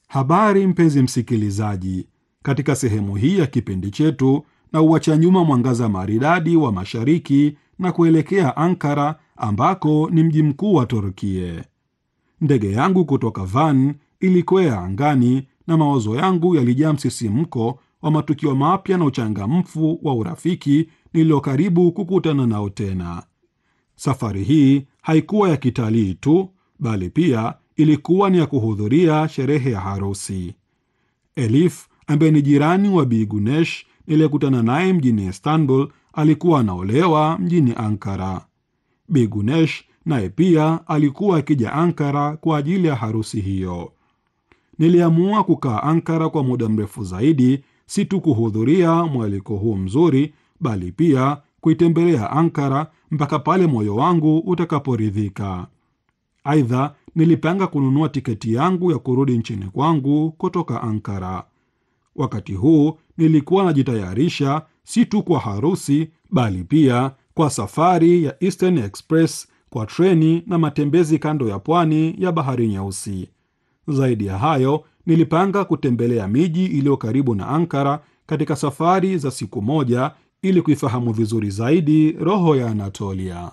Habari mpenzi msikilizaji, katika sehemu hii ya kipindi chetu na uacha nyuma mwangaza maridadi wa mashariki na kuelekea Ankara ambako ni mji mkuu wa Turkie. Ndege yangu kutoka Van ilikwea angani na mawazo yangu yalijaa msisimko wa matukio mapya na uchangamfu wa urafiki nilio karibu kukutana nao tena. Safari hii haikuwa ya kitalii tu, bali pia ilikuwa ni ya kuhudhuria sherehe ya harusi. Elif ambaye ni jirani wa Bi Gunesh niliyekutana naye mjini Istanbul alikuwa anaolewa mjini Ankara. Bi Gunesh naye pia alikuwa akija Ankara kwa ajili ya harusi hiyo. Niliamua kukaa Ankara kwa muda mrefu zaidi, si tu kuhudhuria mwaliko huu mzuri, bali pia kuitembelea Ankara mpaka pale moyo wangu utakaporidhika. Aidha, nilipanga kununua tiketi yangu ya kurudi nchini kwangu kutoka Ankara. Wakati huu nilikuwa najitayarisha si tu kwa harusi, bali pia kwa safari ya Eastern Express kwa treni na matembezi kando ya pwani ya Bahari Nyeusi. Zaidi ya hayo, nilipanga kutembelea miji iliyo karibu na Ankara katika safari za siku moja ili kuifahamu vizuri zaidi roho ya Anatolia.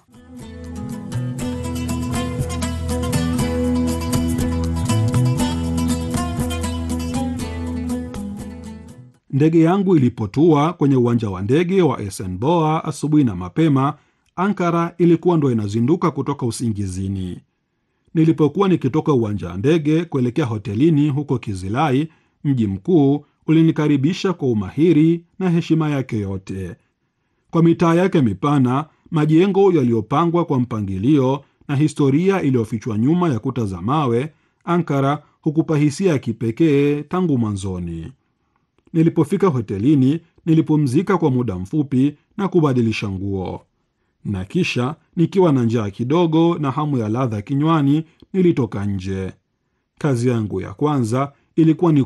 Ndege yangu ilipotua kwenye uwanja wa ndege wa Esenboa asubuhi na mapema, Ankara ilikuwa ndo inazinduka kutoka usingizini. Nilipokuwa nikitoka uwanja wa ndege kuelekea hotelini huko Kizilai, mji mkuu ulinikaribisha kwa umahiri na heshima yake yote. Kwa mitaa yake mipana, majengo yaliyopangwa kwa mpangilio na historia iliyofichwa nyuma ya kuta za mawe, Ankara hukupa hisia ya kipekee tangu mwanzoni. Nilipofika hotelini, nilipumzika kwa muda mfupi na kubadilisha nguo, na kisha nikiwa na njaa kidogo na hamu ya ladha kinywani, nilitoka nje. Kazi yangu ya kwanza ilikuwa ni